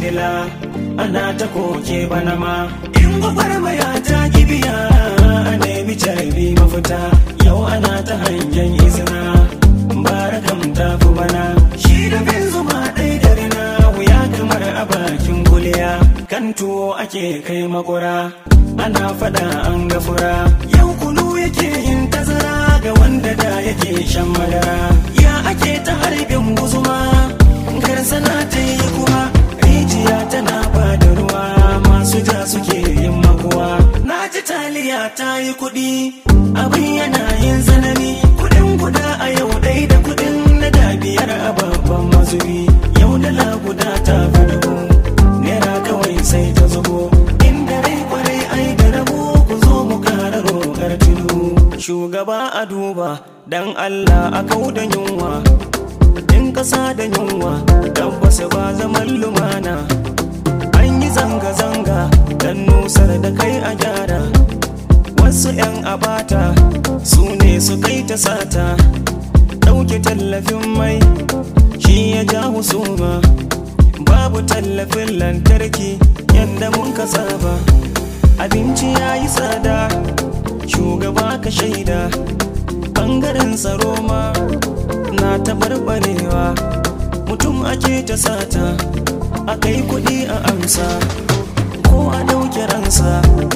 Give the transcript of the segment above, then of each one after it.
dila ana ta koke bana ma in gwagwarmaya ta kibiya a nemi carbi mafita yau ana ta hangen izina barakam ta fi bana shi da bin zuma ɗai da rina wuya kamar a bakin kuliya kan tuwo ake kai makura ana fada an gafura yau kunu yake yin tazara ga wanda da yake shan madara ya ake ta harbin guzuma karsana ta yi kuma rijiya tana ba da ruwa masu ja suke yin makuwa na ji taliya ta yi kuɗi abin yana yin tsanani kuɗin guda a yau ɗai da kuɗin na da biyar a babban mazubi yau dala guda ta fi dubu naira kawai sai ta zubo inda rai kwarai ai da rabo ku zo mu kara roƙar tudu shugaba a duba dan Allah a kau da yunwa in kasa da yunwa tabbas ba zaman lumana an yi zanga-zanga dan nusar da kai a gyara wasu 'yan abata su ne su kai ta sata ɗauke tallafin mai shi ya ja husuma babu tallafin lantarki yadda mun ka saba abinci ya yi tsada shugaba ka shaida ɓangaren tsaro ma na taɓarɓarewa mutum ake ta sata a kai kuɗi a amsa ko a ɗauke ransa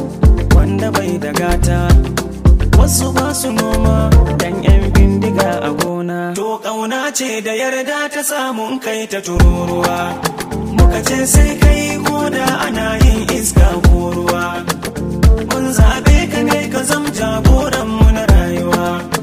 wanda bai da gata wasu ba su noma dan 'yan bindiga a gona to ƙauna ce da yarda ta samun kai ta tururuwa muka ce sai kai koda ana yin iska ko ruwa mun zaɓe ka ne ka zam jagoran mu na rayuwa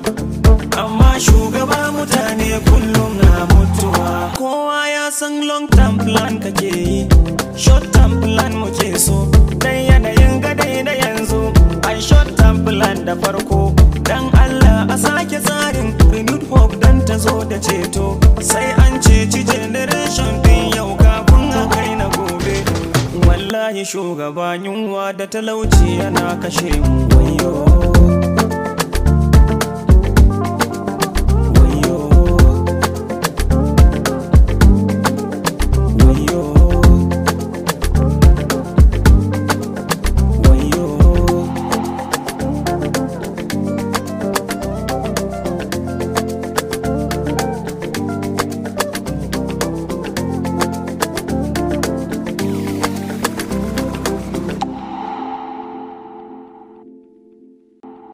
amma shugaba mutane kullum na mutuwa kowa ya san long term plan kake yi short term plan muke so dan yanayin gadai da yanzu ai short term plan da farko dan Allah a sake tsarin renewed hope dan ta zo da ceto sai an ceci generation din yau kafin a kai na gobe wallahi shugaba yunwa da talauci yana kashe mu wayo